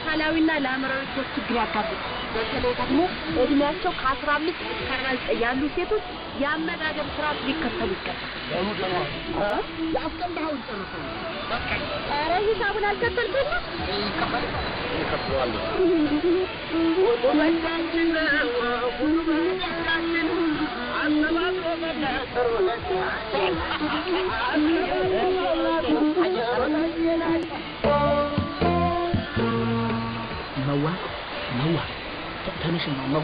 ለአካላዊና ለአእምሯዊ ሶስት ችግር ያጋጥማል። በተለይ ደግሞ እድሜያቸው ከአስራ አምስት እስከ አርባ ዘጠኝ ያሉ ሴቶች የአመጋገብ ስርዓት ሊከተሉ ይገባል። ያስቀምጠኸውን ጨርሰው ኧረ ሂሳቡን አልከፈልኩም። መዋ መዋ ተነሽ መዋ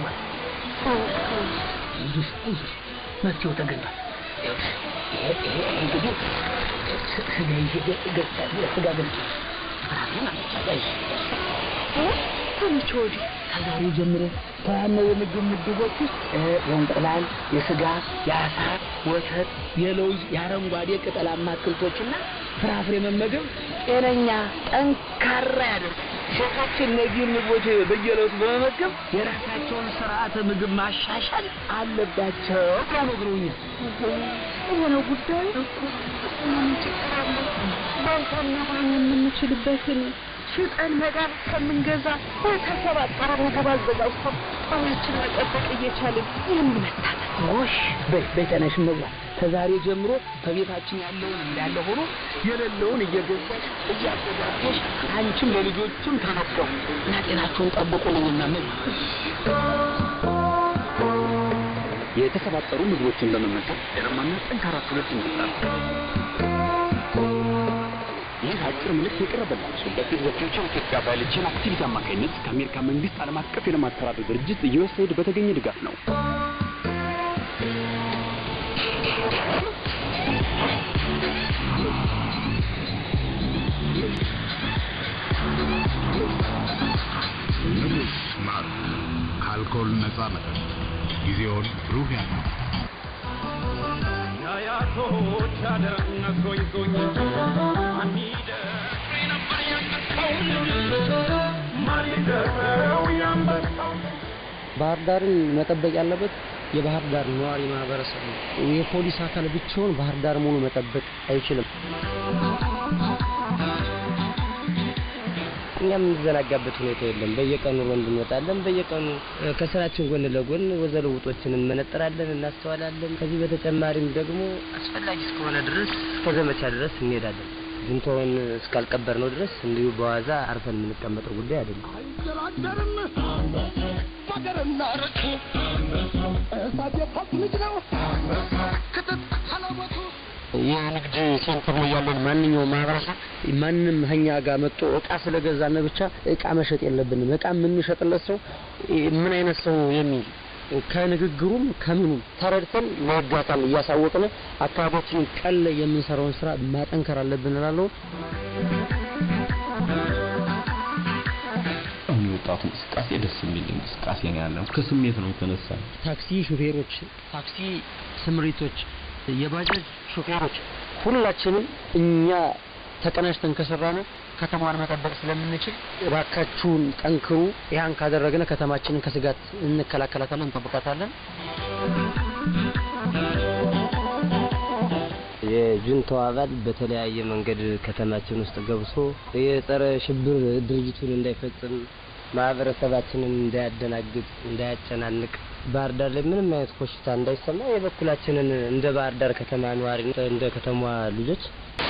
ይህ ይህ መፍትሄው ተገኝቷል። ይሄ ይሄ እንግዲህ ስጋ ይዤ ገዝታ ስጋ ገዝታ ፍራፍሬ ማለት ነው። ከመቼ ወዲህ ከዛሬ ጀምሮ ከዋናው የምግብ ምድቦች ውስጥ የእንቁላል፣ የስጋ፣ የአሳ፣ ወተት፣ የለውዝ፣ የአረንጓዴ ቅጠላማ አትክልቶችና ፍራፍሬ መመገብ ጤነኛ ጠንካራ ያደርግ ሴቶች እነዚህን ምግቦች በየዕለቱ በመመገብ የራሳቸውን ስርዓተ ምግብ ማሻሻል አለባቸው ብለው ነግረውኛል። የሆነው ጉዳይ ምን ችግር አለ? በልተና ማን የምንችልበትን ሽጠን መድኃኒት ከምንገዛ የተሰባጠረ ምግብ አዘጋጅቶ ጤናችን መጠበቅ እየቻልን ይህን መታጠቅ ጎሽ በይ በይ ተነሽ መብላት ከዛሬ ጀምሮ ከቤታችን ያለውን እንዳለ ሆኖ የሌለውን እየገዛሽ እያዘጋጀሽ አንቺም ለልጆችም ተመገቡ እና ጤናችሁን ጠብቁልኝና ምን የተሰባጠሩ ምግቦችን በመመገብ ጤናማና ጠንካራ ትውልድ እንፍጠር። ይህ አጭር መልእክት የቀረበላቸው በፊት በፊውቸር ኢትዮጵያ ባዮሎጂካል አክቲቪቲ አማካኝነት ከአሜሪካ መንግስት ዓለም አቀፍ የልማት ተራድኦ ድርጅት ዩኤስኤይድ በተገኘ ድጋፍ ነው። ንጉስ ማር ከአልኮል ነፃ መጠጥ ጊዜውን ብሩህ ያድርግ። የአያቶች ዓለም ነግሮኝ ማን ይደፍር ነበር ያንበሳው ማን ይደፍረው ያንበሳው ባህር ዳርን መጠበቅ ያለበት የባህር ዳር ነዋሪ ማህበረሰብ ነው። የፖሊስ አካል ብቻውን ባህር ዳር ሙሉ መጠበቅ አይችልም። እኛ የምንዘናጋበት ሁኔታ የለም። በየቀኑ ሮንድ እንወጣለን። በየቀኑ እ፣ ከስራችን ጎን ለጎን ወዘለውጦችን እንመነጥራለን፣ እናስተዋላለን። ከዚህ በተጨማሪም ደግሞ አስፈላጊ እስከሆነ ድረስ ከዘመቻ ድረስ እንሄዳለን። ዝንቶውን እስካልቀበር ነው ድረስ እንዲሁ በዋዛ አርፈን የምንቀመጠው ጉዳይ አይደለም። አይደራደርም በገርና ርቅ እሳት የፋት ልጅ ነው ክትት ሰለበቱ የንግድ ሴንተር ላይ ያለን ማንኛውም ማህበረሰብ ማንም እኛ ጋር መጥቶ እቃ ስለገዛን ብቻ እቃ መሸጥ የለብንም። እቃ የምንሸጥለት ሰው ምን አይነት ሰው የሚል ከንግግሩም ከምኑም ተረድተን ለህግ አካል እያሳወቅን አካባቢያችንን ቀን ላይ የምንሰራውን ስራ ማጠንከር አለብን እላለሁ። አሁን የወጣቱ እንቅስቃሴ ደስ የሚል እንቅስቃሴ ነው ያለው። ከስሜት ነው የተነሳ ታክሲ ሹፌሮች፣ ታክሲ ስምሪቶች፣ የባጃጅ ሹፌሮች ሁላችንም እኛ ተቀናጅተን ከሰራን ከተማዋን መጠበቅ ስለምንችል እባካችሁን ጠንክሩ። ያን ካደረግን ከተማችንን ከስጋት እንከላከላታለን፣ እንጠብቃታለን። የጁንታው አባል በተለያየ መንገድ ከተማችን ውስጥ ገብቶ የጸረ ሽብር ድርጅቱን እንዳይፈጽም ማህበረሰባችንን እንዳያደናግጥ፣ እንዳያጨናንቅ ባህር ዳር ላይ ምንም አይነት ኮሽታ እንዳይሰማ የበኩላችንን እንደ ባህር ዳር ከተማ ነዋሪ እንደ ከተማዋ ልጆች